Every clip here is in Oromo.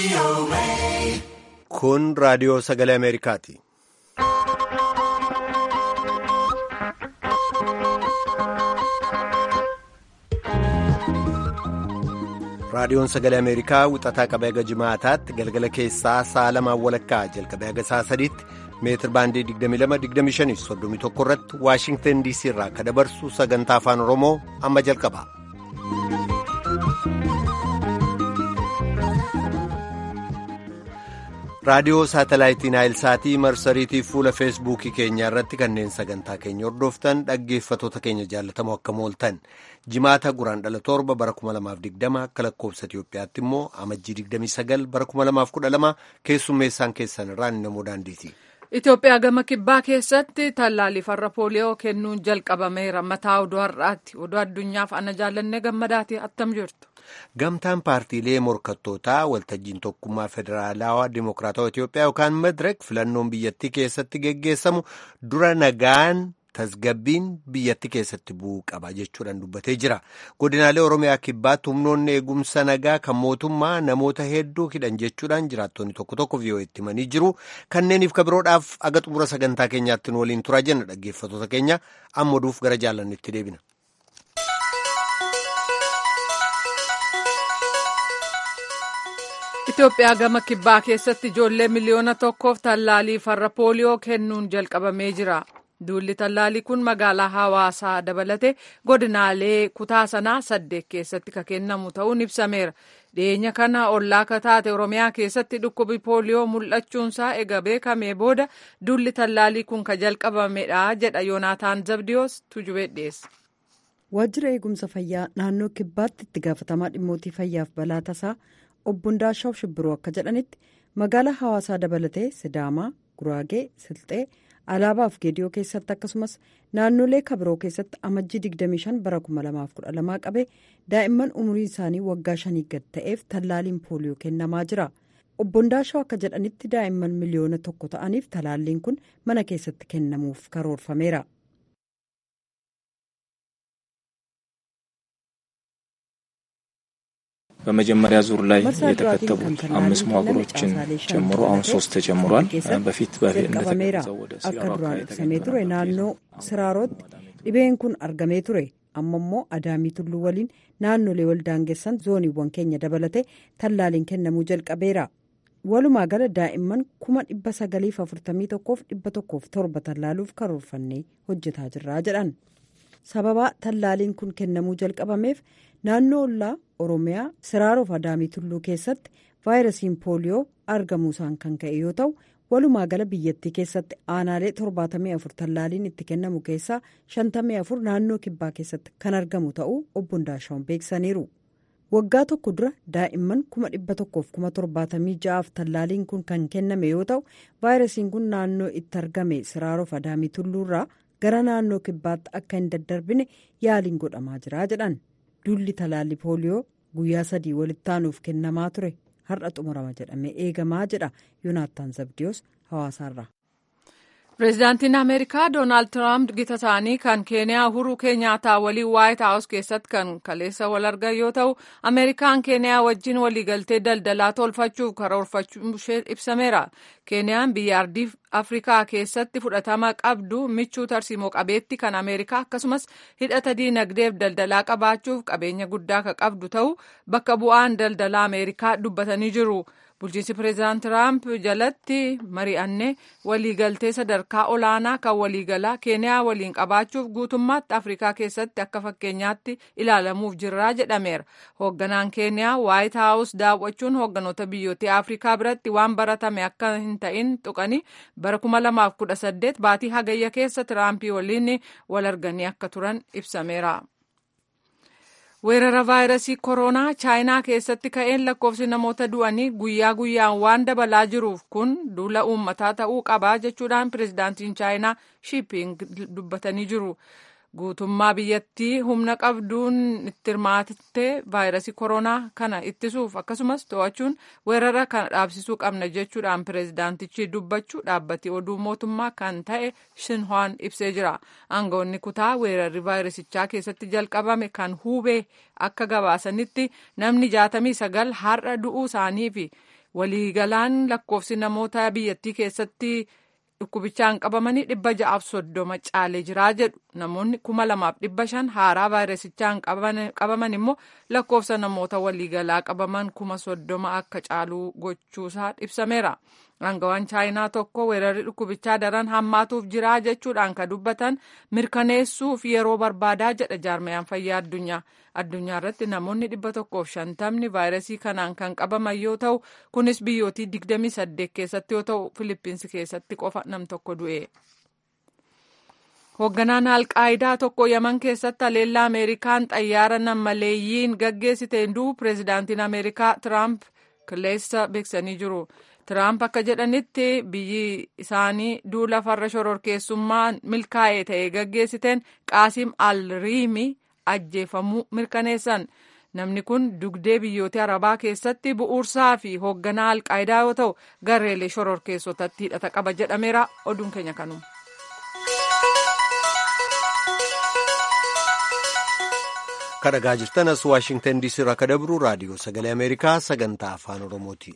Kun raadiyoo sagalee Ameerikaati. Raadiyoon sagalee Ameerikaa wixataa qabee haga jimaataatti galgala keessaa sa'a lamaan walakkaa jalqabee haga sa'a sadiitti meetir baandii 22-25-31 irratti Waashingtan DC irraa akka dabarsu sagantaa afaan Oromoo amma jalqaba. raadiyoo saatalaayitii naayilsaatii marsariitii fuula feesbuukii keenyaa irratti kanneen sagantaa keenya hordoftan dhaggeeffatoota keenya jaallatamoo akka mooltan jimaata guraan dhala torba bara 2020 akka lakkoobsa Itiyoophiyaatti immoo amajjii 29 bara 2012 keessummeessaan keessan irraan namoo daandiiti. Itoophiyaa gama kibbaa keessatti tallaalii farra pooliyoo kennuun jalqabameera mataa oduu har'aatti oduu addunyaaf ana jaallannee gammadaati attam jirtu. Gamtaan paartiilee morkattootaa waltajjiin tokkummaa federaalawaa dimokiraatawaa Itoophiyaa yookaan madirek filannoon biyyattii keessatti geggeessamu dura nagaan tasgabbiin biyyattii keessatti bu'uu qaba jechuudhaan dubbatee jira. Godinaalee Oromiyaa kibbaatti humnoonni eegumsa nagaa kan mootummaa namoota hedduu hidhan jechuudhaan jiraattonni tokko tokko vii'oo'eetti himanii jiru. Kanneeniif kabiroodhaaf aga xumura sagantaa keenyaatti waliin turaa jenna dhaggeeffatoota keenya amma oduuf gara jaalannitti deebina. Itoophiyaa gama kibbaa keessatti ijoollee miliyoona tokkoof tallaalii farra pooliyoo kennuun jalqabamee jira. Duulli tallaalii kun magaalaa hawaasaa dabalatee godinaalee kutaa sanaa saddeet keessatti kan kennamu ta'uun ibsameera. Dhiyeenya kana ollaa kataate Oromiyaa keessatti dhukkubi pooliyoo mul'achuunsaa ega beekamee booda duulli tallaalii kun kan jalqabamedha jedha Yoonaataan Zabdiyoos tujubee dhiyeessa. Waajjira eegumsa fayyaa naannoo kibbaatti itti gaafatamaa dhimmootii fayyaaf balaa tasaa obbo Ndaashaw Shibbiroo akka jedhanitti magaalaa hawaasaa dabalatee Sidaamaa, Guraagee, Silxee, Alaabaaf Geediyoo keessatti akkasumas naannolee kabiroo keessatti amajjii 25 bara 2012 qabee daa'imman umurii isaanii waggaa shanii gad ta'eef tallaaliin pooliyoo kennamaa jira. Obbo Ndaashaw akka jedhanitti daa'imman miliyoona tokko ta'aniif talaalliin kun mana keessatti kennamuuf karoorfameera. በመጀመሪያ ዙር ላይ የተከተቡት አምስት መዋቅሮችን ጨምሮ አሁን ሶስት ተጨምሯል። በፊት እንደተገለጸው ወደ ture naannoo siraarotti dhibeen kun argamee ture amma immoo adaamii tulluu waliin naannolee waldaangessan zooniiwwan keenya dabalatee tallaaliin kennamuu jalqabeera. walumaa gala daa'imman kuma dhibba sagaliif afurtamii tokkoof dhibba tokkoof torba tallaaluuf karoorfannee hojjetaa jirraa jedhan. sababa tallaaliin kun kennamuu jalqabameef naannoo ollaa oromiyaa siraarof adaamii tulluu keessatti vaayirasiin pooliyoo argamuusaan kan ka'e yoo ta'u walumaa gala biyyattii keessatti aanaalee 74 tallaaliin itti kennamu keessaa 54 naannoo kibbaa keessatti kan argamu ta'uu obbo Ndaashaawun beeksaniiru. waggaa tokko dura daa'imman 176,000 tallaaliin kun kan kenname yoo ta'u vaayirasiin kun naannoo itti argame siraarof adaamii tulluurraa gara naannoo kibbaatti akka hin daddarbine yaaliin godhamaa jira jedhan duulli talaallii pooliyoo guyyaa sadii walitti aanuuf kennamaa ture har'a xumurama jedhamee eegamaa jedha yoonaattaan zabdiyoos hawaasaarraa. pireezidaantiin ameerikaa doonaald tiraamp gita isaanii kan keeniyaa uhuruu keenyaataa waliin waayit haawus keessatti kan kaleessa wal argan yoo ta'u ameerikaan keeniyaa wajjin waliigaltee daldalaa tolfachuuf karoorfachuu ishee ibsameera keeniyaan biyya ardii afrikaa keessatti fudhatama qabdu michuu tarsiimoo qabeetti kan ameerikaa akkasumas hidhata diinagdeef daldalaa qabaachuuf qabeenya guddaa kan qabdu ta'u bakka bu'aan daldalaa ameerikaa dubbatanii jiru. bulchiinsi pireezidaant tiraamp jalatti mari'annee waliigaltee sadarkaa olaanaa kan waliigalaa keeniyaa waliin qabaachuuf guutummaatti afrikaa keessatti akka fakkeenyaatti ilaalamuuf jirraa jedhameera hoogganaan keeniyaa waayit haawus daawwachuun hoogganoota biyyoota afrikaa biratti waan baratame akka hin ta'in tuqanii bara 2018 baatii hagayya keessa tiraampii waliin wal arganii akka turan ibsameera. weerara vaayirasii koronaa chaayinaa keessatti ka'een lakkoofsi namoota du'anii guyyaa guyyaan waan dabalaa jiruuf kun duula uummataa ta'uu qabaa jechuudhaan pireezidaantiin chaayinaa shiiping dubbatanii jiru. guutummaa biyyattii humna qabduun itti hirmaattee vaayirasii koronaa kana ittisuuf akkasumas to'achuun weerara kana dhaabsisuu qabna jechuudhaan pireezidaantichi dubbachuu dhaabbati oduu mootummaa kan ta'e shinhoan ibsee jira aangawoonni kutaa weerarri vaayirasichaa keessatti jalqabame kan huubee akka gabaasanitti namni jaatamii sagal har'a du'uu isaanii fi waliigalaan lakkoofsi namoota biyyattii keessatti dhukkubichaan qabamanii dhibba ja'aaf soddoma caalee jiraa jedhu namoonni kuma lamaaf dhibba shan haaraa vaayirasichaan qabaman immoo lakkoofsa namoota waliigalaa qabaman kuma soddoma akka caaluu gochuusaa ibsameera. Aangawaan chaayinaa tokko weerarri dhukkubichaa daran hammaatuuf jiraa jechuudhaan kan dubbatan mirkaneessuuf yeroo barbaadaa jedha jaarmayaan fayyaa addunyaa. Addunyaa irratti namoonni dhibba tokkoof shantamni vaayirasii kanaan kan qabaman yoo ta'u kunis biyyootii digdamii saddeet keessatti yoo ta'u Filippinsi keessatti qofa nam tokko du'e. Hoogganaan Alqaayidaa tokko Yaman keessatti haleellaa Ameerikaan xayyaara nammaleeyyiin gaggeessiteen du'u pireezidaantiin Ameerikaa Tiraamp kaleessa beeksisanii jiru. Tiraamp akka jedhanitti biyyi isaanii duula farra shororkeessummaan milkaa'ee ta'e gaggeessiteen Qaasim al-Riimi ajjeefamuu mirkaneessan. Namni kun dugdee biyyoota Arabaa keessatti bu'uursaa fi hoogganaa Alqaayidaa yoo ta'u gareelee shororkeessotatti hidhata qaba jedhameera. Oduun keenya kanuma. kadhagaa jirtan as waashingtan diisii irraa akka dabru raadiyoo sagalee ameerikaa sagantaa afaan oromooti.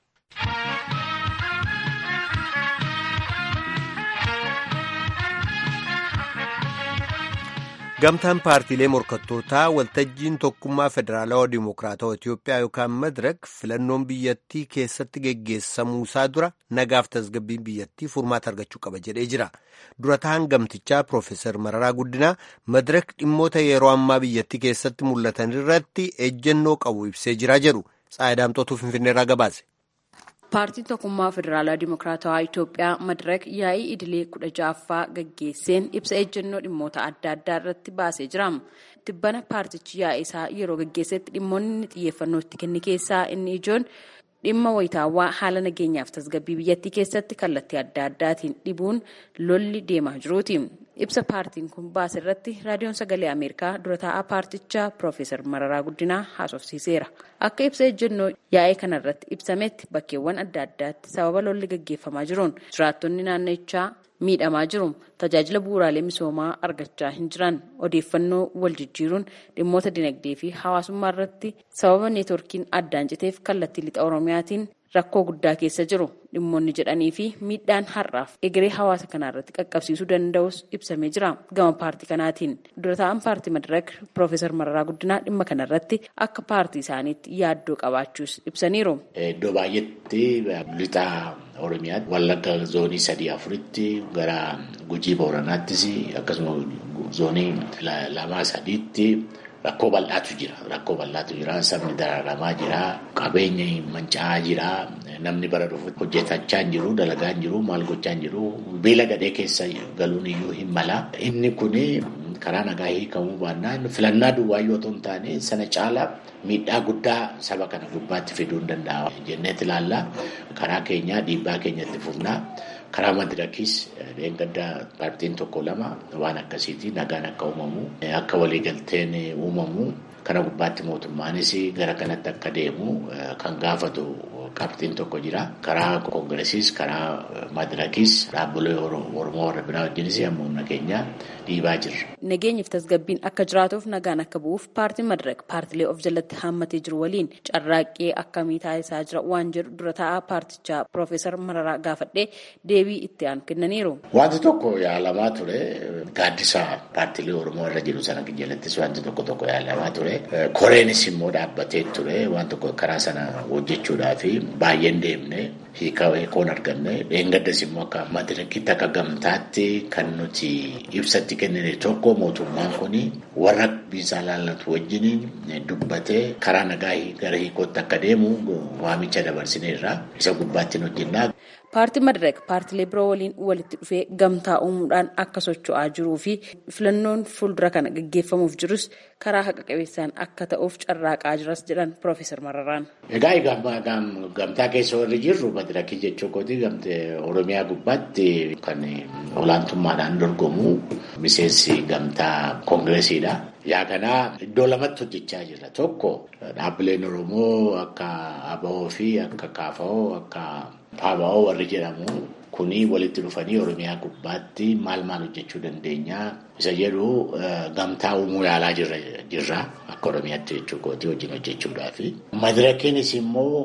gamtaan paartiilee morkattootaa waltajjiin tokkummaa federaalawaa dimokiraatawaa Itiyoophiyaa yookaan madirak filannoon biyyattii keessatti geggeessamuusaa dura nagaaf tasgabbiin biyyattii furmaata argachuu qaba jedhee jira dura ta'an gamtichaa piroofeesar mararaa guddinaa madirak dhimmoota yeroo ammaa biyyattii keessatti mul'atan irratti ejjennoo qabu ibsee jira jedhu tsaayidaamxootuu finfinneerraa gabaase. paartiin tokkummaa federaalaa dimokiraatawaa Itoophiyaa madirak yaa'ii idilee kudha ja'affaa gaggeesseen ibsa ejjennoo dhimmoota adda addaa irratti baasee jira. Tibbana paartichi yaa'ii isaa yeroo gaggeessetti dhimmoonni xiyyeeffannoo itti kenne keessaa inni ijoon dhimma wayitaawwaa haala nageenyaaf tasgabbii biyyattii keessatti kallattii adda addaatiin dhibuun lolli deemaa jiruuti. Ibsa paartiin kun baase irratti raadiyoon sagalee Ameerikaa dura taa'aa paartichaa Piroofeesar Mararaa Guddinaa haasofsiiseera. Akka ibsa ejjennoo yaa'ee kana irratti ibsametti bakkeewwan adda addaatti sababa lolli gaggeeffamaa jiruun jiraattonni naannichaa miidhamaa jiru. Tajaajila bu'uuraalee misoomaa argachaa hin jiran odeeffannoo wal jijjiiruun dhimmoota dinagdee fi hawaasummaa irratti sababa neetworkiin addaan citeef kallattii lixa Oromiyaatiin rakkoo guddaa keessa jiru dhimmoonni jedhanii fi miidhaan har'aaf egeree hawaasa kanaa irratti qaqqabsiisuu danda'us ibsamee jira gama paartii kanaatiin dura taa'an paartii madirak piroofeesar mararaa guddinaa dhimma kana irratti akka paartii isaaniitti yaaddoo qabaachuus ibsaniiru. Iddoo baay'eetti lixa oromiyaatti wallagga zoonii sadii afuritti gara gujii booranaattis akkasuma zoonii lamaa sadiitti. Rakkoo bal'aatu jira. Rakkoo bal'aatu jira. Sabni dararamaa jira. Qabeenyi manca'aa jira. Namni bara dhufu hojjetachaa hin jiru, dalagaa hin jiru, maal gochaa hin jiru. Beela gadhee keessa galuun iyyuu hin mala. Inni kun karaa nagaa hiikamuu baannaan filannaa duwwaa yoo ta'u hin taane sana caalaa miidhaa guddaa saba kana gubbaatti fiduu hin danda'a. Jenneet ilaalla. Karaa keenyaa dhiibbaa keenyatti fufnaa. karaa madirakis dheengaddaa paartiin tokko lama waan akkasiiti nagaan akka uumamu akka waliigalteen uumamu kana gubbaatti mootummaanis gara kanatti akka deemu kan gaafatu paartiin tokko jira karaa koongiresiis karaa madirakis dhaabbilee oromoo warra biraa wajjinis amma humna keenya dhiibaa jirra. Nageenyiif tasgabbiin akka jiraatuuf nagaan akka bu'uuf paartiin madirak paartilee of jalatti haammatee jiru waliin carraaqqee akkamii taasisaa jira waan jedhu dura taa'aa paartichaa piroofeesar Mararaa gaafadhee deebii itti aanu kennaniiru. Wanti tokko yaalamaa ture gaaddisa paartilee oromoo irra jiru sana jalattis wanti tokko tokko yaalamaa ture koreenis immoo dhaabbatee ture waan tokko karaa sana hojjechuudhaaf baay'een deemne hiikoon arganne dheengaddas immoo akka madirakitti akka gamtaatti kan nuti ibsatti kennine tokko mootummaan kun warra biisaa laallatu wajjin dubbatee karaa nagaa gara hiikootti akka deemu waamicha dabarsineerra isa gubbaatti hojjennaa. Paartiin Madirak paartilee biroo waliin walitti dhufee gamtaa uumuudhaan akka socho'aa jiruu fi filannoon fuuldura kana gaggeeffamuuf jirus karaa haqa qabeessaan akka ta'uuf carraaqaa jiras jedhan Piroofeesar Mararaan. Egaa gamtaa keessa warri jirru Madirakii jechuu kooti gamtee Oromiyaa gubbaatti kan olaantummaadhaan dorgomu miseensi gamtaa koongiresiidha. Yaa kanaa iddoo lamatti hojjechaa jira. Tokko dhaabbileen Oromoo akka ABO fi akka KFO akka PABO warri jedhamu kuni walitti dhufanii Oromiyaa gubbaatti maal maal hojjechuu dandeenya isa jedhu gamtaa uumuu yaalaa jirra akka Oromiyaatti jechuu kooti wajjin hojjechuudhaaf. Madirakiinis immoo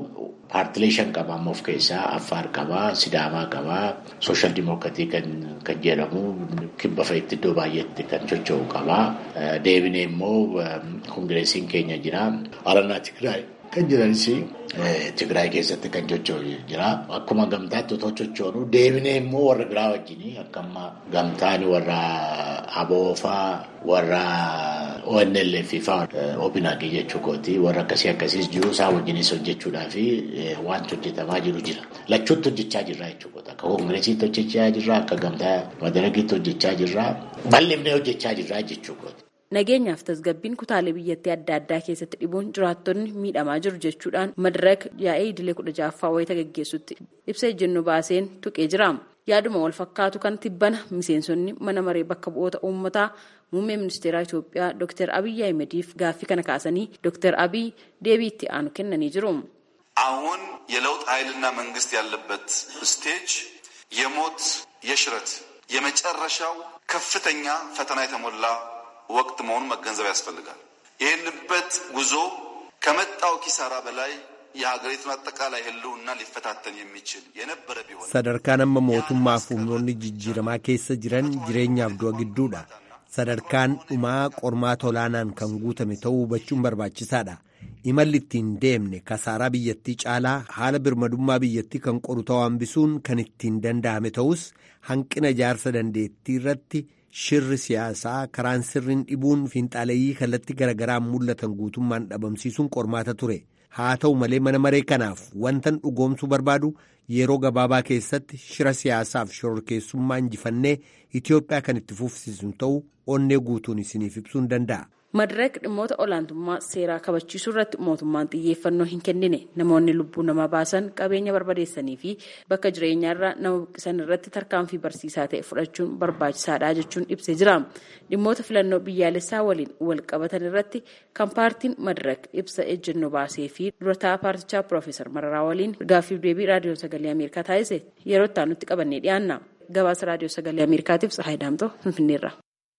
paartilee shan qaba amma of keessaa Affaar qabaa, Sidaamaa qabaa, Sooshaal Dimookiraatii kan jedhamu kibba fa'itti iddoo baay'eetti kan socho'u qabaa. Deebinee immoo kongireesiin keenya jira. Alanaa Tigraay kan jiranis Tigraay keessatti kan socho'u jira. Akkuma gamtaatti otoo sochoonu deebinee immoo warra biraa wajjin akka amma gamtaan warra aboofaa warra ONLF fa'aa OPNAG jechuu kooti warra akkasii akkasiis jiru isaa wajjinis hojjechuudhaa fi wanti hojjetamaa jiru jira. Lachuutti hojjechaa jirra jechuudha. Akka koongireesiitti hojjechaa jirra akka gamtaa madaragiitti hojjechaa jirra. Bal'ifnee hojjechaa jirra jechuudha. Nageenyaaf tasgabbiin kutaalee biyyattii adda addaa keessatti dhibuun jiraattonni miidhamaa jiru jechuudhaan madarak yaa'ee idilee kudha ja'affaa wayita gaggeessutti ibsa ejjennoo baaseen tuqee jira. Yaaduma wal fakkaatu kan tibbana miseensonni mana maree bakka bu'oota uummataa muummee ministeeraa Itoophiyaa Dr. Abiyyi Ahimediif gaaffii kana kaasanii Dr. Abiyyi deebii itti aanu kennanii jiru. አሁን የለውጥ ኃይልና መንግስት ያለበት ስቴጅ የሞት የሽረት የመጨረሻው ከፍተኛ ፈተና የተሞላ ወቅት መሆኑን መገንዘብ ያስፈልጋል። ይህንበት ጉዞ ከመጣው ኪሳራ በላይ የሀገሪቱን አጠቃላይ ሕልውና ሊፈታተን የሚችል የነበረ ቢሆን sadarkaan amma mootummaa fi humnoonni jijjiiramaa keessa jiran jireenyaaf du'a gidduudha. Sadarkaan dhumaa qormaata olaanaan kan guutame ta'uu hubachuun barbaachisaadha. Imalli ittiin deemne kasaaraa biyyattii caalaa haala birmadummaa biyyattii kan qoru ta'uu hambisuun kan ittiin danda'ame ta'us hanqina ijaarsa dandeettii irratti shirri siyaasaa karaan sirriin dhibuun fiinxaaleeyyii kallattii garagaraan mul'atan guutummaan dhabamsiisuun qormaata ture. Haa ta'u malee mana maree kanaaf wantan dhugoomsuu barbaadu yeroo gabaabaa keessatti shira siyaasaaf shororkeessummaa injifannee Itoophiyaa kan itti fufsiisu ta'uu onnee guutuun isiniif ibsuu hin danda'a. Madireek dhimmoota olaantummaa seeraa kabachiisuu irratti mootummaan xiyyeeffannoo hin kennine namoonni lubbuu namaa baasan qabeenya barbadeessanii fi bakka jireenyaarraa nama buqqisan irratti tarkaanfii barsiisaa ta'e fudhachuun barbaachisaadha jechuun ibsee jira. Dhimmoota filannoo biyyaalessaa waliin wal qabatan irratti kan paartiin Madireek ibsa ejjennoo baasee fi durataa paartichaa Piroofeesar Mararaa waliin gaaffiif deebii raadiyoon sagalee Ameerikaa taasise yeroo itti aanutti qabannee dhiyaanna. Gabaasa raadiyoo sagalee Ameerikaatiif Tsahaay Daamtoo Finfinneerra.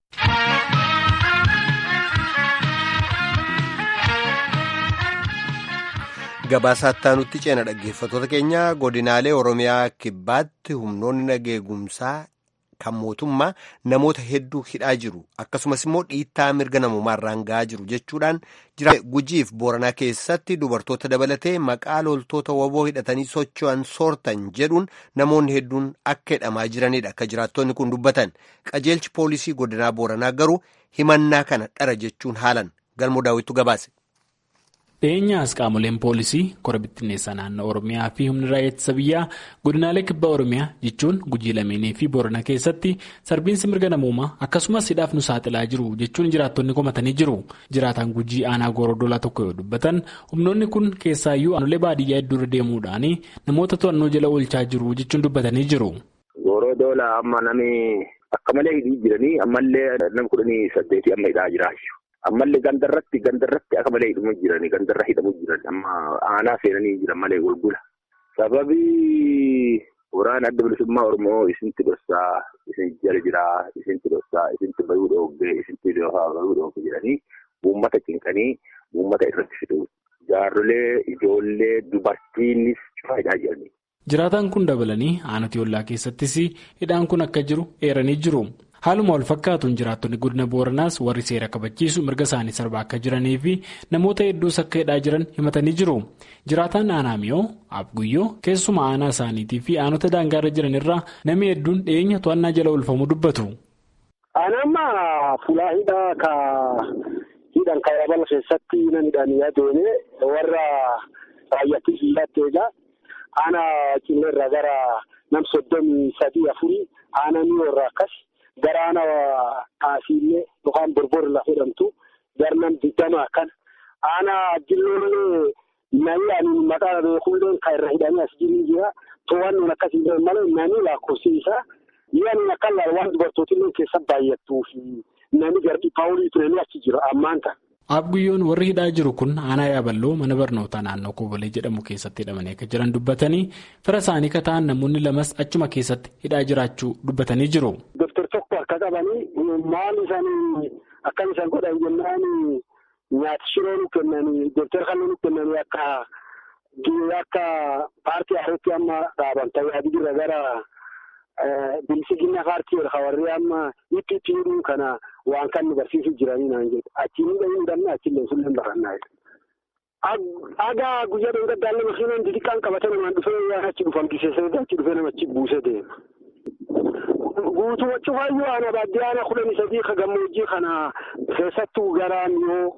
Gabaasaa nutti ceena dhaggeeffattoota keenya godinaalee Oromiyaa kibbaatti humnoonni nageegumsaa kan mootummaa namoota hedduu hidhaa jiru akkasumas immoo dhiittaa mirga namummaarraan ga'aa jiru jechuudhaan jira gujiif booranaa keessatti dubartoota dabalatee maqaa loltoota waboo hidhatanii socho'an soortan jedhuun namoonni hedduun akka hidhamaa jiranidha akka jiraattonni kun dubbatan qajeelchi poolisii godinaa booranaa garuu himannaa kana dhara jechuun haalan galmoo daawwittu gabaase. dhiyeenyaas qaamoleen poolisii kora bittinneessaa naannoo oromiyaa fi humni raayyaa ittisa biyyaa godinaalee kibba oromiyaa jechuun gujii lameenii fi boorana keessatti sarbiinsi mirga namoomaa akkasumas hidhaaf nu saaxilaa jiru jechuun jiraattonni komatanii jiru jiraataan gujii aanaa goorodoolaa tokko yoo dubbatan humnoonni kun keessaayyuu aanolee baadiyyaa hedduurra deemuudhaan namoota to'annoo jala oolchaa jiru jechuun dubbatanii jiru. goorodoolaa amma namni akka malee hidhii jiranii ammallee nama kudhanii saddeetii amma hidhaa jiraa ammallee gandarratti gandarratti akka malee hidhamu jirani gandarra hidhamu jiran amma aanaa seenanii jiran malee gulgula sababii waraana adda bilisummaa oromoo isinti dhossaa isin jala jiraa isinti dhossaa isinti bayuu dhoogge isinti bayuu dhoogge jedhanii uummata cinqanii uummata irratti fiduu jaarrolee ijoollee dubartiinis faayidaa jiranii. jiraataan kun dabalanii aanaa ollaa keessattis hidhaan kun akka jiru eeranii jiru. haaluma wal fakkaatuun jiraattonni godina booranaas warri seera kabachiisu mirga isaanii sarbaa akka jiranii fi namoota hedduus akka hidhaa jiran himatanii jiru jiraataan aanaa miyoo abguyyoo keessuma aanaa isaaniitii fi aanota daangaarra jiran irraa namni hedduun dhiyeenya to'annaa jala oolfamuu dubbatu. Aanamma fuulaa hidhaa ka hidhan kan yabala keessatti namidhaan yaadone warra raayyaatti hiyyaatti egaa aanaa cinarra gara nam soddomii sadii afurii aanaa miyoo irraa akkas. Garaana kaasiillee yookaan borbori lafa jedhamtu garnam digdama akkan aanaa ajjilloollee namni ani maqaa beekullee kan irra hidhamee as jiru jira to'annoon akkasii malee namni lakkoofsiisa yaani akka laal waan dubartootillee keessa baay'attuu fi namni garbi paawulii turanii achi jira ammaan kana. Abguyyoon warri hidhaa jiru kun aanaa yaaballoo mana barnootaa naannoo Kobolee jedhamu keessatti hidhamanii akka jiran dubbatanii fira isaanii kataan namoonni lamas achuma keessatti hidhaa jiraachuu dubbatanii jiru. Doktor tokko harka qabanii maal isaanii akkam isaan godhan jennaan nyaata shiroo nu kennanii doktor kan nu kennanii akka akka paartii haaretti amma dhaaban tajaajila jirra gara bilisiginna paartii ol hawarree amma itti itti hidhuu kana waan kan nu barsiisu jiranii naan jedhu achiin hidhanii hidhamne achillee sulleen barannaa jedhu. Aga guyyaa dhangaddaanne makiinaan xixiqqaan qabatee namaan dhufee waan achi dhufamtiseessee achi dhufee namachi buusee deema. Guutuu cufaayyuu ana baadiyyaana kudhanii sadii ka gammoojjii kana keessattuu garaan yoo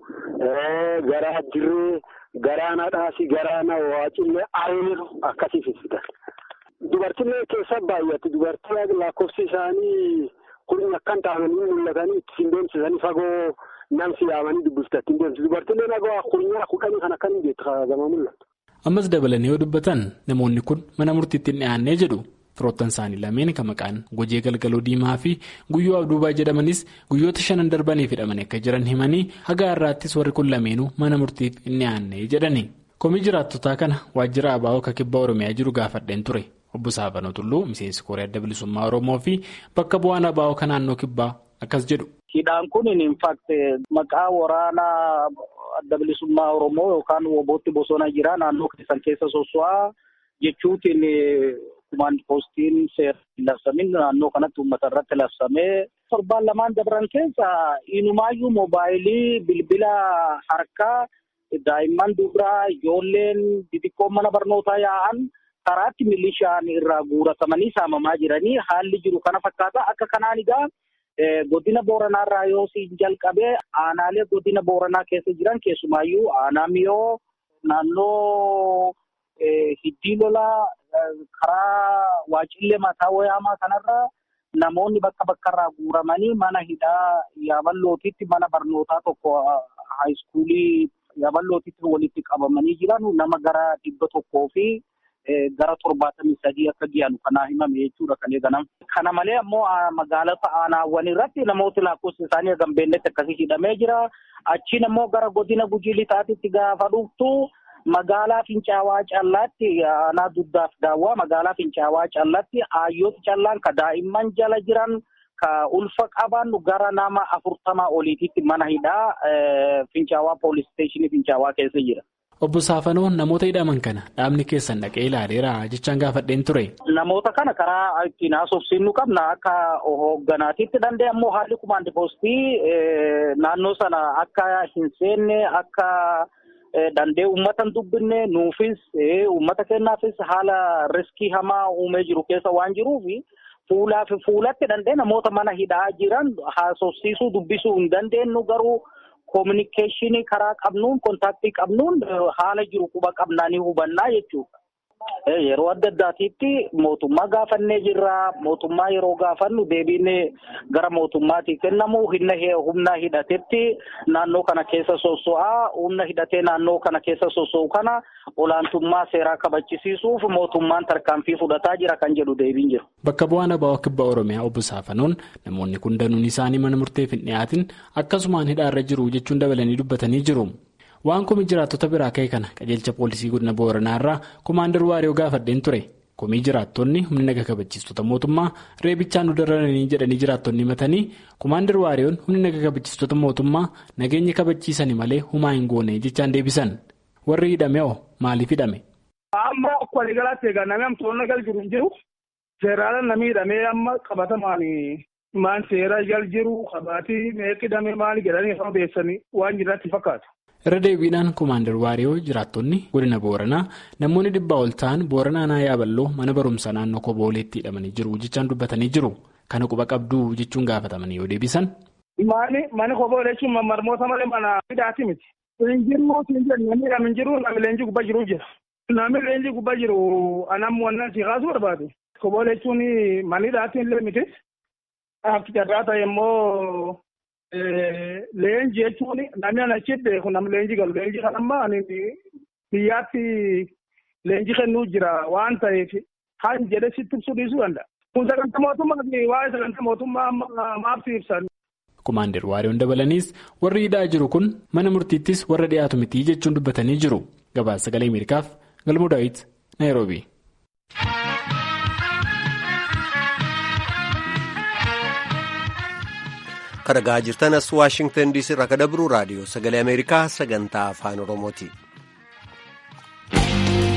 garaa dirree garaana dhaasii garaana waacillee areeru akkasii fisidan. Dubartillee keessa baay'atti dubartii lakkoofsi isaanii kun akkan taa'anii mul'atanii ittiin deemsisanii fagoo namsi yaamanii dubbiftatti deemsisu. Dubartillee nagoo kurnyaa kudhanii kan akkan jettu kaa'ama mul'atu. Ammas dabalanii yoo dubbatan namoonni kun mana murtiitti hin dhiyaannee jedhu. Firoottan isaanii lameen kan maqaan gojee galgaloo diimaa fi guyyoo abduubaa jedhamanis guyyoota shanan darbaniif hidhamanii akka jiran himanii haga har'aattis warri kun lameenuu mana murtiif hin dhiyaannee jedhani. Komii jiraattotaa kana waajjira abaa'oo akka kibba Oromiyaa jiru gaafadheen ture. Obbo Saafanoo Tulluu miseensi Koree Adda Bilisummaa Oromoo fi bakka bu'aan abaa'oo kan naannoo kibbaa akkas jedhu. Hidhaan kun infaakte maqaa waraanaa adda bilisummaa Oromoo yookaan wobootti bosona jira naannoo keessan keessa soso'aa jechuutiin. Kumaandi poostiin seera labsamin naannoo kanatti uummata irratti labsamee torbaan lamaan dabran keessa inumaayyuu moobaayilii bilbila harkaa daa'imman dubaraa ijoolleen xixiqqoon mana barnootaa yaa'an karaatti milishaan irraa guuratamanii saamamaa jiranii haalli jiru kana fakkaata akka kanaan egaa godina booranaarraa yoo siin jalqabee aanaalee godina booranaa keessa jiran keessumaayyuu aanaa miyoo naannoo hiddii lolaa. karaa waacillee mataa wayaamaa kanarra namoonni bakka bakkarraa guuramanii mana hidhaa yaaballootitti mana barnootaa tokko haayiskuulii yaaballootitti walitti qabamanii jiran nama gara dhibba tokkoo fi gara torbaatamii sadii akka giyanu kanaa himame jechuudha kan eegalam. Kana malee ammoo magaalota aanaawwan irratti namooti lakkoofsi isaanii hagam beelletti akkasii hidhamee jira. Achiin ammoo gara godina gujii lixaatitti gaafa dhuftu. Magaalaa Fincaawaa Callaatti aanaa duddaaf daawwaa magaalaa Fincaawaa Callaatti hayyooti callaan ka daa'imman jala jiran ka ulfa qaban gara nama afurtamaa oliititti mana hidhaa Fincaawaa poolis isteeshinii Fincaawaa keessa jira. Obbo Saafanoo namoota hidhaman kana dhaabni keessan dhaqee ilaaleera jechaan gaafadheen ture. Namoota kana karaa ittiin haasofsiisnu qabna akka hoogganaatitti danda'e ammoo haalli kumaandi poostii naannoo sana akka hin seenne akka. Dandee uummata hin dubbinne nuufis uummata kennaafis haala riskii hamaa uumee jiru keessa waan jiruuf fuulaa fi fuulatti dandee namoota mana hidhaa jiran haasofsiisuu dubbisuu hin dandeenyu garuu koominikeeshinii karaa qabnuun kontaaktii qabnuun haala jiru quba qabnaanii hubannaa jechuudha. Yeroo adda addaatiitti mootummaa gaafannee jirra. Mootummaa yeroo gaafannu deebiin gara mootummaatii kennamu humna hidhatetti naannoo kana keessa soso'aa. Humna hidhatee naannoo kana keessa soso'u kana olaantummaa seeraa kabachisiisuuf mootummaan tarkaanfii fudhataa jira kan jedhu deebiin jiru. Bakka bu'aan abaa'oo kibba Oromiyaa obbo Saafanoon namoonni kun danuun isaanii mana murteef hin dhiyaatin akkasumaan hidhaarra jiru jechuun dabalanii dubbatanii jiru. Waan komii jiraattota biraa ka'e kana qajeelcha poolisii godina booranaa irraa komaandar waariyoo gaafadheen ture. Komii jiraattonni humni naga kabachiistota mootummaa reebichaan nu dararanii jedhanii jiraattonni himatanii komaandar waariyoon humni naga kabachiistota mootummaa nageenya kabachiisanii malee humaa hin goone jechaan deebisan. Warri hidhame hoo maaliif hidhame? Amma akka waliigalaatti egaa namni amtoonni gal jiru hin jiru. Seeraan namni hidhamee amma qabatamaan maan seera gal jiru qabaatii meeqa hidhamee maali jedhanii afaan beessanii waan jiraatti fakkaatu. irra deebiidhaan komaandar waariyoo jiraattonni godina booranaa namoonni dhibbaa ol ta'an booranaa naa yaaballoo mana barumsaa naannoo kobooleetti hidhamanii jiru jechaan dubbatanii jiru kana quba qabduu jechuun gaafatamanii yoo deebisan. Maani mani koboolee jechuun marmoota malee mana hidhaati miti. Leenjiin siin jedhu namni hidhame hin jiru namni leenjii gubbaa jiru jira. Namni leenjii gubbaa jiru anam wannan si kaasuu barbaadu. Koboolee jechuun mani hidhaati illee miti. Akka carraa ta'e immoo. Leenjii jechuun namni ana achi beeku namni leenjii galu leenjii kan amma biyyaatti leenjii kennuu jira waan ta'eef kan jedhe sitti ibsuu dhiisuu danda'a. Kun sagantaa mootummaa fi waa'ee sagantaa mootummaa maabsi ibsan. Komaandar Waariyoon dabalaniis warri hidhaa jiru kun mana murtiittis warra dhiyaatu miti jechuun dubbatanii jiru. Gabaasa sagalee Ameerikaaf Galmuu Daawit Naayiroobi. Kan dhagaa jirtan as Waashingtan DC irraa kan dabru raadiyoo sagalee Ameerikaa sagantaa afaan Oromooti.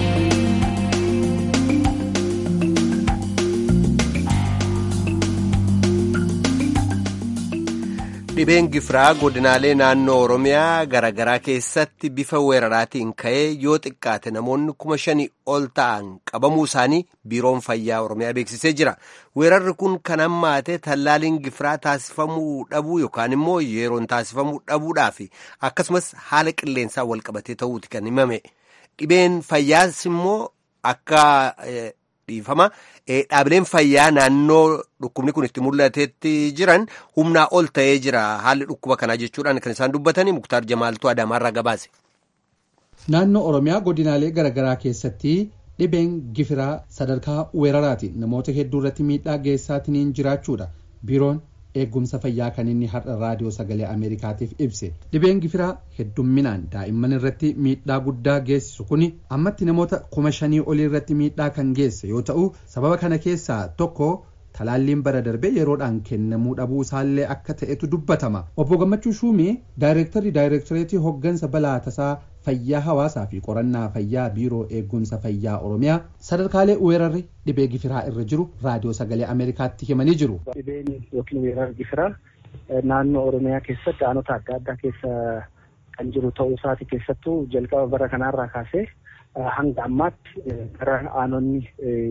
Dhibeen gifiraa godinaalee naannoo Oromiyaa garaagaraa keessatti bifa weeraraatiin ka'ee yoo xiqqaate namoonni kuma shanii ol ta'an qabamuu isaanii biiroon fayyaa Oromiyaa beeksisee jira. Weerarri kun kan hammaate tallaaliin gifiraa taasifamuu dhabuu yookaan immoo yeroon taasifamuu dhabuudhaaf akkasumas haala qilleensaa walqabatee ta'uuti kan himame. Dhibeen fayyaas immoo akka dhiifama dhaabileen fayyaa naannoo dhukkubni kun itti mul'atetti jiran humnaa ol ta'ee jira haalli dhukkuba kanaa jechuudhaan kan isaan dubbatanii muktaar jamaaltuu adaamaarraa gabaase. naannoo oromiyaa godinaalee garaagaraa keessatti dhibeen gifiraa sadarkaa weeraraatiin namoota hedduu irratti miidhaa geessaatiin jiraachuudha biiroon eegumsa fayyaa kan inni har'a raadiyoo sagalee ameerikaatiif ibse dhibeen gifiraa heddumminaan daa'imman irratti miidhaa guddaa geessisu kun ammatti namoota kuma shanii olii irratti miidhaa kan geesse yoo ta'u sababa kana keessaa tokko talaalliin bara darbe yeroodhaan kennamuu dhabuu isaallee akka ta'etu dubbatama obbo gammachuu shuumee daayireektarri daayireektareetii hoggansa balaa tasaa fayyaa hawaasaa fi qorannaa fayyaa biiroo eegumsa fayyaa oromiyaa sadarkaalee weerarri dhibee gifiraa irra jiru raadiyoo sagalee ameerikaatti himanii jiru. dhibeen yookiin weerarri gifiraa naannoo oromiyaa keessatti aanota adda addaa keessa kan jiru ta'uu isaati keessattuu jalqaba bara kanaarraa kaasee hanga ammaatti gara aanonni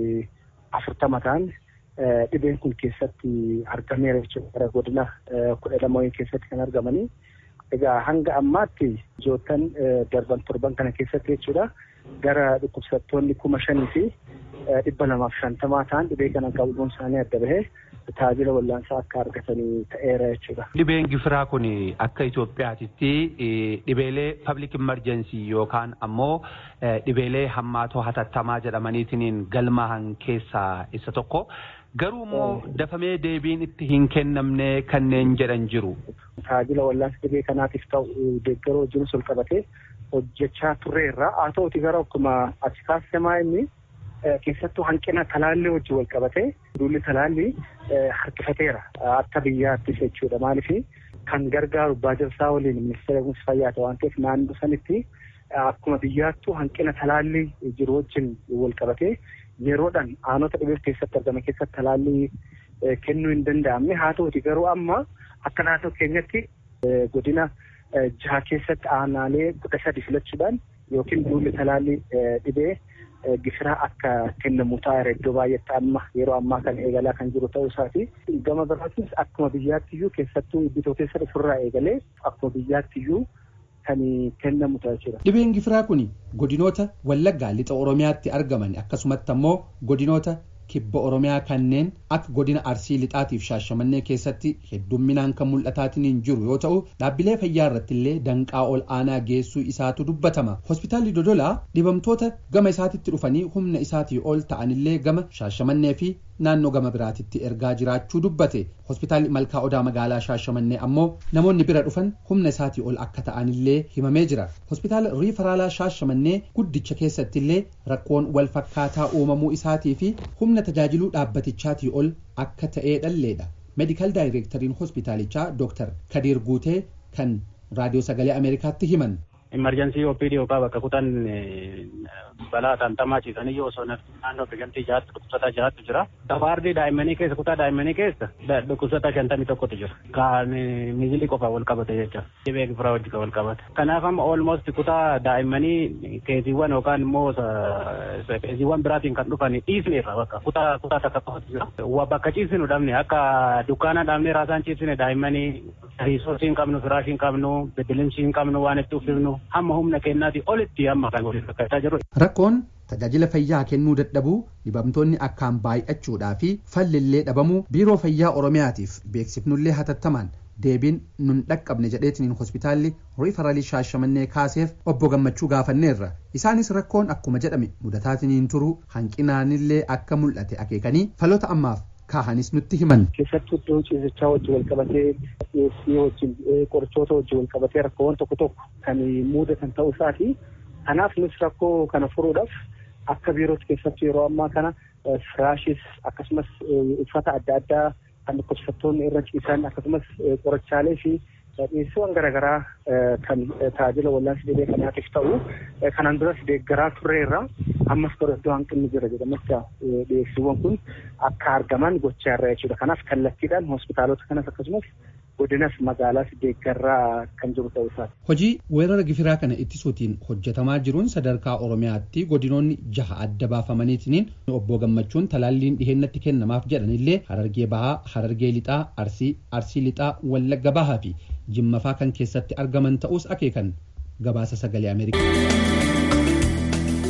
afurtama ta'an dhibeen kun keessatti argameera jechuudha gara godina kudha lama keessatti kan argamanii. Egaa hanga ammaatti ijoottan darban torban kana keessatti jechuudha gara dhukkubsattoonni kuma shanii fi dhibba lamaaf shantamaa ta'an dhibee kana qabuun isaanii adda bahee tajaajila wallaansaa akka argatanii ta'eera jechuudha. Dhibeen gifiraa kun akka Itoophiyaatitti dhibeelee public emergency yookaan ammoo dhibeelee hammaatoo hatattamaa jedhamaniitiin galmaa'an keessaa isa tokko. Garuu immoo dafamee deebiin itti hin kennamne kanneen jedhan jiru. Tajaajila wallaansa dhibee kanaatiif ta'u deeggaroo wajjin ol qabatee hojjechaa turreerra. Haa ta'uti gara akkuma achi kaasisamaa inni keessattuu hanqina talaallii wajjin wal qabatee duulli talaallii harkifateera akka biyyaattis jechuudha. Maaliif kan gargaaru baajabsaa waliin ministeera eegumsa fayyaa waan ta'eef naannoo sanitti akkuma biyyaattuu hanqina talaallii jiru wajjin wal qabatee yeroodhaan aanota dhibee keessatti argame keessatti talaallii kennuu hin danda'amne haa ta'uti garuu amma akka naannoo keenyatti godina jaha keessatti aanaalee kudha sadi filachuudhaan yookiin duulli talaallii dhibee gifiraa akka kennamu taa'eera iddoo baay'eetti amma yeroo ammaa kan eegalaa kan jiru ta'uu isaati. Gama biraatis akkuma biyyaattiyyuu keessattuu iddoo keessa dhufurraa eegalee akkuma biyyaattiyyuu kan kennamu ta'a jechuudha. Dhibeen gifiraa kun godinoota Wallaggaa lixa Oromiyaatti argaman akkasumatti ammoo godinoota kibba Oromiyaa kanneen akka godina Arsii lixaatiif shaashamannee keessatti heddumminaan kan mul'ataatiin jiru yoo ta'u dhaabbilee fayyaa irratti illee danqaa ol aanaa geessuu isaatu dubbatama. Hospitaalli Dodolaa dhibamtoota gama isaatitti dhufanii humna isaatii ol ta'anillee gama shaashamannee fi naannoo gama biraatitti ergaa jiraachuu dubbate hospitaalli malkaa odaa magaalaa shaashamannee ammoo namoonni bira dhufan humna isaatii ol akka ta'anillee himamee jira hospitaala riifaraalaa shaashamannee guddicha keessatti illee rakkoon wal fakkaataa uumamuu isaatii fi humna tajaajiluu dhaabbatichaatii ol akka ta'ee dhalleedha meedikaal daayireektariin hospitaalichaa dooktar kadiir guutee kan raadiyoo sagalee ameerikaatti himan. Imarjensii OPD yookaan bakka kutan balaa tantamaa ciisanii yoo osoo naannoo biqiltii jahaatti dhukkubsataa jahaatti jira. Dabaardii daa'immanii keessa kutaa daa'immanii keessa dhukkubsataa shantamii tokkotu jira. Kan miizilii qofa wal qabate jecha. Dhibee gifiraa wajjin wal qabate. Kanaaf amma almost kutaa daa'immanii keesiiwwan yookaan immoo keesiiwwan biraatiin kan dhufan dhiisneerra bakka kutaa kutaa takka qofatu jira. Bakka ciisinu dhabne akka dukkaana dhabne raasaan ciisine daa'immanii riisoosii hin qabnu firaashii hin qabnu beddelimsii hin qabnu waan itti uffifnu hamma humna keenyaati olitti amma kan waliin fakkaataa jiru. Rakkoon tajaajila fayyaa kennuu dadhabuu dhibamtoonni akkaan baay'achuudhaa fi fallillee dhabamuu biiroo fayyaa oromiyaatiif beeksifnullee hatattamaan deebiin nun dhaqqabne jedheetiniin hospitaalli riifaralii shaashamannee kaaseef obbo gammachuu gaafanneerra isaanis rakkoon akkuma jedhame mudataatiniin turuu hanqinaanillee akka mul'ate akeekanii faloota ammaaf kaahanis nutti himan. Keessattuu iddoo ciisichaa wajjin wal qabatee dhiyeessii wajjin qorichoota wajjin wal qabatee rakkoowwan tokko tokko kan mudatan ta'uu isaati. Kanaaf nus rakkoo kana furuudhaaf akka biirootti keessattuu yeroo ammaa kana firaashis akkasumas uffata adda addaa kan dhukkubsattoonni irra ciisan akkasumas qorichaalee fi dhiyeessiiwwan garaagaraa kan tajaajila wallaansa dhibee kanaatiif ta'u kanaan duras deeggaraa turreerra ammas bara iddoo hanqinni jira jedhametti dhiyeessiiwwan kun akka argaman gochaa irra jechuudha. Kanaaf kallattiidhaan hospitaalota kanas akkasumas godinas magaalaas deeggarraa kan jiru ta'uu isaati. Hojii weerara gifiraa kana ittisuutiin hojjetamaa jiruun sadarkaa Oromiyaatti godinoonni jaha adda baafamaniitiin obbo Gammachuun talaalliin dhihennatti kennamaaf jedhanillee Harargee Bahaa, Harargee Lixaa, Arsii, Arsii Lixaa, Wallagga Bahaa fi Jimmafaa kan keessatti argaman ta'us akeekan gabaasa sagalee Ameerikaa.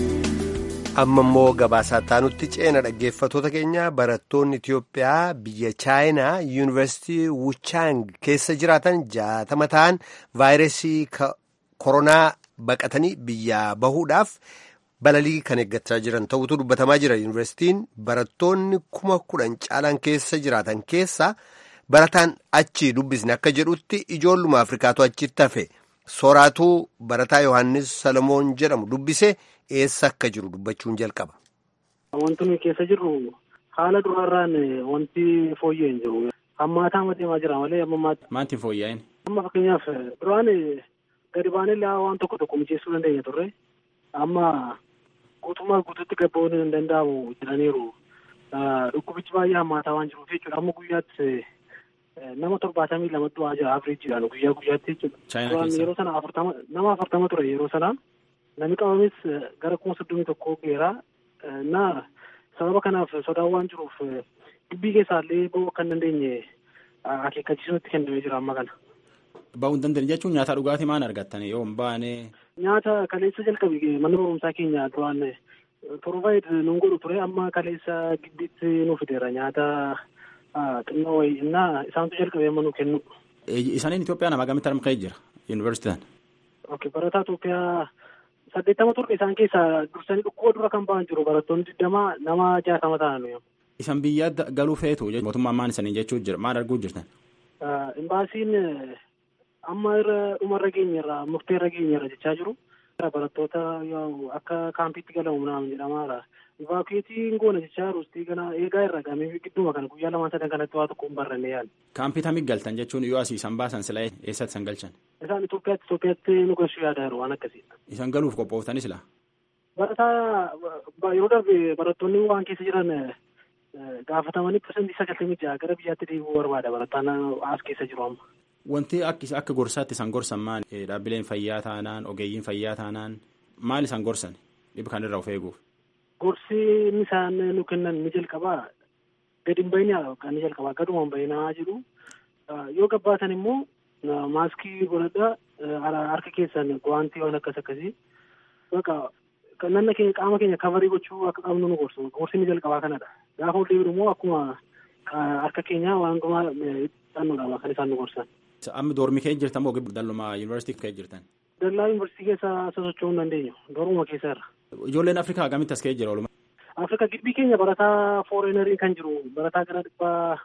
amma immoo gabaasaa taanutti ceena dhaggeeffatoota keenya barattoonni Itiyoophiyaa biyya chaayinaa yuunivarsiitii wuchaang keessa jiraatan jaatama ta'an vaayirasii koronaa baqatanii biyyaa bahuudhaaf balalii kan eeggachaa jiran ta'utu dubbatamaa jira yuunivarsiitiin barattoonni kuma kudhan caalaan keessa jiraatan keessa barataan achi dubbisne akka jedhutti ijoolluma afrikaatu achitti hafe sooraatuu barataa yohaannis salomoon jedhamu dubbise. eessa akka jiru dubbachuun jalqaba. Wanti nuyi keessa jirru haala duraarraan wanti fooyya'e hin jiru. Hammaataa deemaa jira malee ammammaatti. Maantiin fooyya'een? Amma fakkeenyaaf duraan gadi baanee waan tokko tokko mijeessuu dandeenya turre. Amma guutummaa guutuutti gabboon hin danda'amu jedhaniiru. Dhukkubichi baay'ee hammaataa waan jiruuf jechuudha. Amma guyyaatti nama torbaatamii lama du'aa jira afriijiidhaan guyyaa guyyaatti jechuudha. Duraan yeroo sana afurtama nama afurtama ture yeroo sana. Namni qabames gara kuma soddomii tokkoo geera. Na sababa kanaaf sodaan waan jiruuf dubbii keessaallee ba'uu akka hin dandeenye akeekkachiisuutti kennamee jira amma kana. Ba'uu hin dandeenye jechuun nyaata dhugaatii maal argattan yoo hin baane. Nyaata kaleessa jalqabe mana barumsaa keenya duraan torbaayid nuun godhu ture amma kaleessa giddiitti nu fideera nyaata xinnoo wayii innaa isaantu jalqabee amma nu kennu. Isaaniin Itoophiyaa nama gamitti argamee jira yuunivarsiitiin? Ok barataa Itoophiyaa saddeettama turre isaan keessaa dursanii dhukkuba dura kan ba'an jiru barattoonni digdama nama jaatama ta'an. Isan biyya galuu feetu mootummaan maan isanii jechuu jira maal arguu jirtan? Imbaasiin amma irra dhumarra geenyerra murteerra geenyerra jechaa jiru. Barattoota akka kaampiitti galamu naam jedhamaadha. Ivaakueetiin goona jechaa jiru ustii kana eegaa irra gamee gidduma kana guyyaa lamaan sadan kanatti waa tokko hin barranne yaali. Kaampii tamii galtan jechuun yoo asii isan baasan sila eessatti isan galchan? Isaan Itoophiyaatti Itoophiyaatti nu galchuu yaada jiru waan akkasiidha. Isan galuuf qophooftanis laa? Barataa yeroo darbe barattoonni waan keessa jiran gaafatamanii pirsantii sagaltamii jaha gara biyyaatti deebi'uu barbaada barataan as keessa jiru amma. Wanti akka gorsaatti isaan gorsan maal dhaabbileen fayyaa taanaan ogeeyyiin fayyaa taanaan maal isaan gorsan dhibba kanarraa of eeguuf? Gorsi inni isaan nu kennan ni jalqabaa gadi hin bayinaa kan ni jalqabaa gaduma hin bayinaa jedhu yoo gabbaatan immoo maaskii godhadhaa harka keessan guwaantii waan akkas akkasii baqa nanna keenya qaama keenya kavarii gochuu akka qabnu nu gorsu gorsi ni jalqabaa kanadha gaafa ol deebiin immoo akkuma harka keenya waan dhumaa xannuudha kan isaan nu gorsan. Amma doormi kee jirtan moo dalluma yuunivarsiitii kee jirtan? Dallaa yuunivarsiitii keessa sosocho'uu hin dandeenyu dooruma keessa irra. Ijoolleen Afrikaa gamitti as ka'ee jira ooluma? Afrikaa gibbii keenya barataa fooreenarii kan jiru barataa gara dhibbaa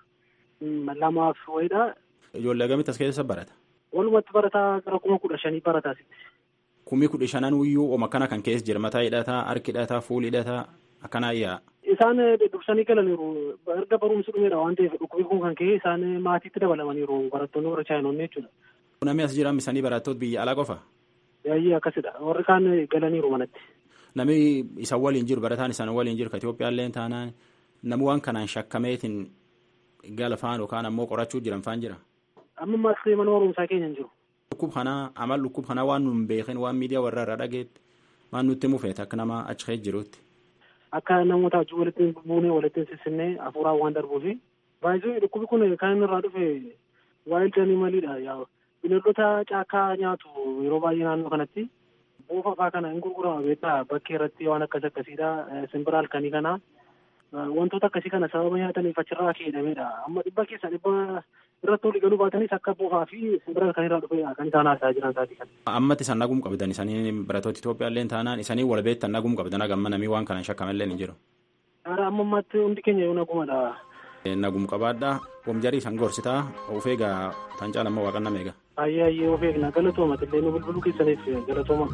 lamaaf wayiidha. Ijoollee gamitti as keessa barata? Walumatti barataa gara kuma kudha shanii barataa sitti. Kumii kudha shanan wiyyuu oma kana kan keessa jira mataa hidhataa, harki hidhataa, fuuli hidhataa akkanaa yaa. Isaan dursanii galaniiru erga barumsi dhumeedha waan ta'eef dhukkubii kun kan ka'e isaan maatiitti dabalamaniiru barattoonni warra chaayinoonni jechuudha. Namni as jiran misanii barattoota biyya alaa qofa? Yaayyee akkasidha warri kaan galaniiru manatti. Namni isaan waliin jiru barataan isaan waliin jiru ka Itoophiyaallee taanaan namni waan kanaan shakkameetiin gala faan yookaan ammoo qorachuu jiran faan jira. Amma ammaas mana barumsaa keenya hin jiru. Dhukkub kanaa amal dhukkub kanaa waan nu hin beekin waan miidiyaa warra irraa dhageetti waan nutti mufeet akka nama achi ka'ee jirutti. Akka namoota wajjin walitti buunee walitti sissinnee hafuuraan waan darbuufi. Baay'ee dhukkubi kun kan inni irraa dhufe waayildi animaliidha. Bineeldota caakkaa nyaatu yeroo baay'ee naannoo kanatti. Boofa fa'aa kana hin gurgurama beektaa bakkee irratti waan akkas akkasiidha. Simbira halkanii kana wantoota akkasii kana sababa nyaataniif achirraa keedhamedha. Amma dhibba keessa dhibba irratti walii galuu baatanis akka boofaa fi simbira halkanirraa dhufedha kan isaan haasaa jiran isaatii kana. Ammatti isaan nagum qabdan isanii barattoota Itoophiyaallee taanaan isanii wal beektan nagum qabdan hagamma namii waan kanaan shakkamallee hin jiru. Ara amma ammaatti hundi keenya yoo nagumadha. Nagum qabaadhaa wamjarii isaan gorsitaa of eegaa tan caalammoo waaqanna meeqa. Ayyee ayyee of eegna galatooma illee nu bilbiluu keessaniif galatooma.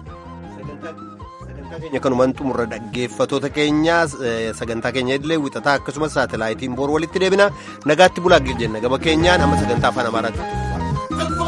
keenya kanumaan xumurra dhaggeeffatoota keenyaa sagantaa keenya illee wixataa akkasumas saatalaayitiin boor walitti deebina nagaatti bulaa jenna gama keenyaan amma sagantaa afaan amaaraatti.